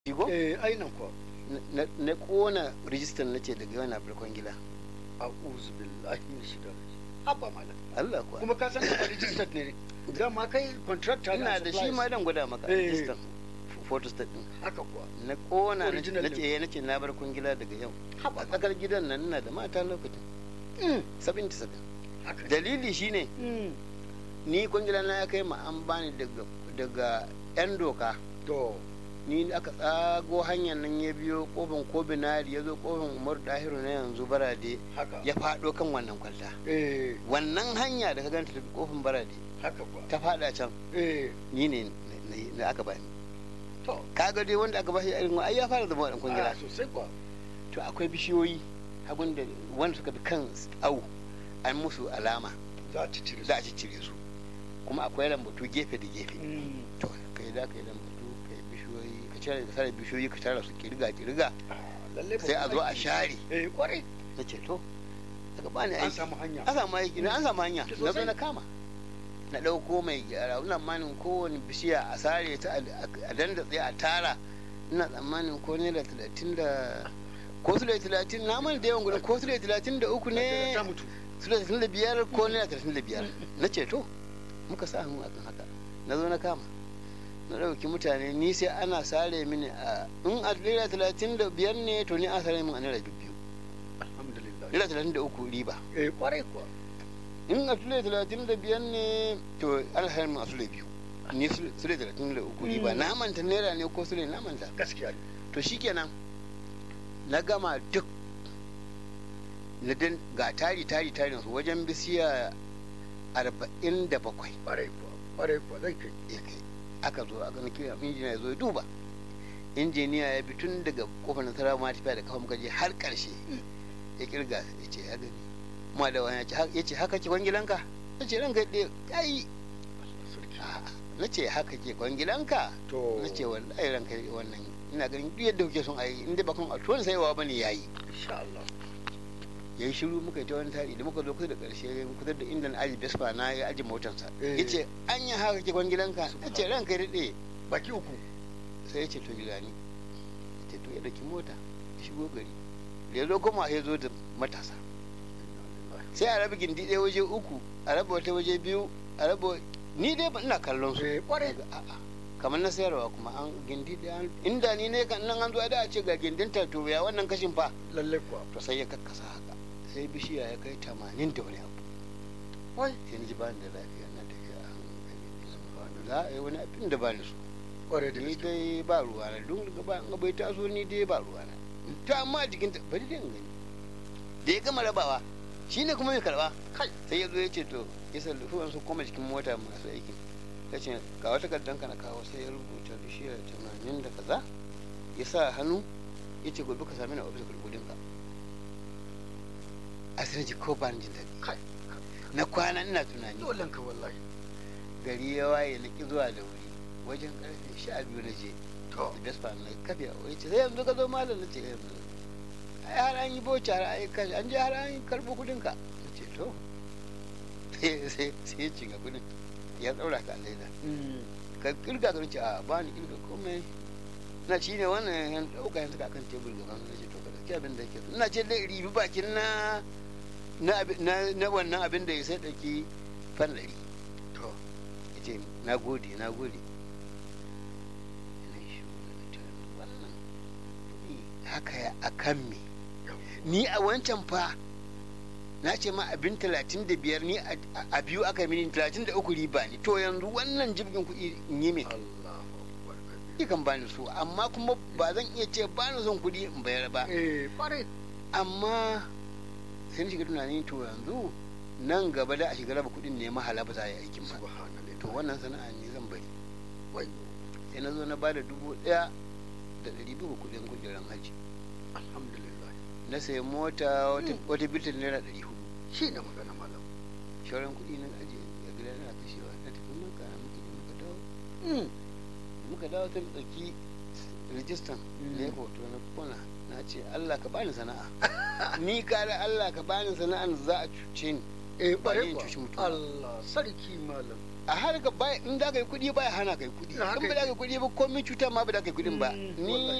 Digo? eh ainihin kuwa Na- na kona rijistar na ce daga yana birkon gida a'udhu billahi min shaitanir rajim haba malam Allah kuwa kuma ka san ka registered ne dama kai contractor ina da shi ma dan gwada maka Eh. rijistar photostat din haka kuwa na kona na Original na din. ce na ce na birkon gida daga yau haba a tsakar gidan nan ina da mata lokacin Mm, 77 haka ne. dalili shine Mm, ni kwangila na ya kai ma an bani daga daga yan doka to ni aka tsago hanyar nan ya biyo kofin kobinari ya zo kofin umar dahiru na yanzu barade haka ya faɗo kan wannan kwalta eh wannan hanya da ka ganta ta kofin barade haka kuwa ta faɗa can eh ni ne na- na- na aka bani to kaga dai wanda aka bashi irin ai ya fara zama wadan a kwangila sosai kuwa to akwai bishiyoyi hagun da wanda suka bi kan au an musu alama za ta cire za a ciccire su kuma akwai lambatu gefe da gefe Mm, to kai da kai lambatu kai bishiyoyi ka cire ka sare bishiyoyi ka tara su kirga kirga ah, lalle sai a zo a babban aiki. share eh kwarai na ce to daga bani an aiki samu hanya an samu aiki na an samu hanya Ki na zo sosai. na kama na ɗauko mai gyara ina tsammanin kowane bishiya a sare ta a- a danda tsaye a tara ina tsammanin ko naira talatin da ko su da talatin na mana da yawan gudun ko su da talatin da uku ne ta mutu su da talatin da biyar ko naira talatin da biyar na ce to muka sa hannu akan haka na zo na kama na ɗauki mutane ni sai ana sare mini a in a naira talatin da biyar ne to ni an sare min a naira biyu alhamdulillah naira talatin da uku riba eh kwarai kuwa in a sule talatin da biyar ne to an sayar min a sule biyu ni sule sule talatin da uku riba Mm. na manta naira ne ko sule na manta gaskiya ne to shikenan na gama duk na din ga tari tari tarin su wajen bisiya arba'in da bakwai kwarai kuwa kwarai kuwa zai kai ya kai aka zo aka na kira injiniya ya zo ya duba injiniya ya bi tun daga kofar nasara ma tafiya da kafa muka je har karshe ya kirga ya ce ya gani ma da wani ya ce "Ha- ya ce haka ke kwangilanka ya ce ranka ɗaya ya yi sarki na ce haka ke kwangilanka to na ce wallahi ranka ɗaya wannan ina ganin duk yadda kuke son a yi inda bakon a tuwon saiwa ba ne ya yi insha Allah ya yi shiru muka yi ta wani tari da muka zo kusa da ƙarshe kusa da inda na aji vespa na ya aji motarsa Eh. ya ce an yi haka ke kwangilanka ya ce ranka ɗaya baki uku sai ya ce to gida ni ya ce to ya ɗauki mota ya shigo gari da ya zo kuma ya zo da matasa sai a raba gindi ɗaya waje uku a raba wata waje biyu a raba ni dai ba ina kallon su eh kwarai Daga a'a kamar na sayarwa kuma an gindi ɗaya an- inda ni ne kan nan an zo da a ce ga gindin ta to ya wannan kashin fa lalle kuwa to sai ya kakkasa haka sai bishiya ya kai tamanin da wani abu wai sai ni ji ba ni da lafiya na tafiya a hankali za a yi wani abin da ba ni so kwarai da ni gaske dai ba ruwa na don daga ba an bai taso ni dai ba ruwa na ta amma jikin ta bari dai in gani da ya gama rabawa shine kuma mai karba kai sai ya zo ya ce to ya sallufi wasu koma cikin mota masu aikin ya ce ga wata kardan ka na kawo sai ya rubuta da shi tamanin da kaza ya sa hannu ya ce gobe ka sami na ofis kudin ka a sai ji ko ba ni jin daɗi kai na kwana ina tunani dole ka wallahi gari ya waye na ki zuwa da wuri wajen karfe sha biyu na je to Vespa na kafe a wuri ce sai yanzu ka zo malam na ce eh, yanzu ai har an yi boci har an yi kashi an je har an yi karɓo kudin ka na ce to sai sai sai ya cinga kudin ya tsaura ka a leda mm, ka kirga ka ce a ba ni kirga komai na ci ne wannan yan ɗauka yanzu ka kan tebur gaban na ce to ka ɗauki abin da yake so ina ce dai ribi bakin na na abi- na na wannan abin da ya sai ɗauki fan ɗari to ya ce na gode na gode Ina shiru na ce, wannan kuɗi haka ya a kan me yau ni a wancan fa na ce ma abin talatin da biyar ni a a biyu aka mini talatin da uku riba ne to yanzu wannan jibgin kuɗi in yi me Allahu akbar ni kan bani so amma kuma ba zan iya ce bani son kuɗi in bayar ba eh kwarai amma sai na shiga tunani to yanzu nan gaba da a shiga raba kuɗin ne mahala ba za a yi aikin ba subhanallah to wannan sana'a ne zan bari wai sai na zo na ba da dubu ɗaya da ɗari biyu kuɗin kujeran hajji alhamdulillah na sayi mota wata- Mm. wata bitin naira ɗari hudu shi ne magana malam shauran kuɗi na ajiye a gida na kashewa na tafi maka muka je muka dawo mm, muka dawo ta ɗauki rijistan na yi hoto na kona na ce Allah ka bani sana'a ni kare Allah ka bani sana'an da za a cuce ni eh Ba kwarai yin kuwa cuci mutum. Allah sarki malam a harka baya in da ka yi kuɗi baya hana ka yi kuɗi Haka in ba da ka yi kuɗi ba komai cuta ma ba da ka yi kuɗin ba Mm, ni wallahi.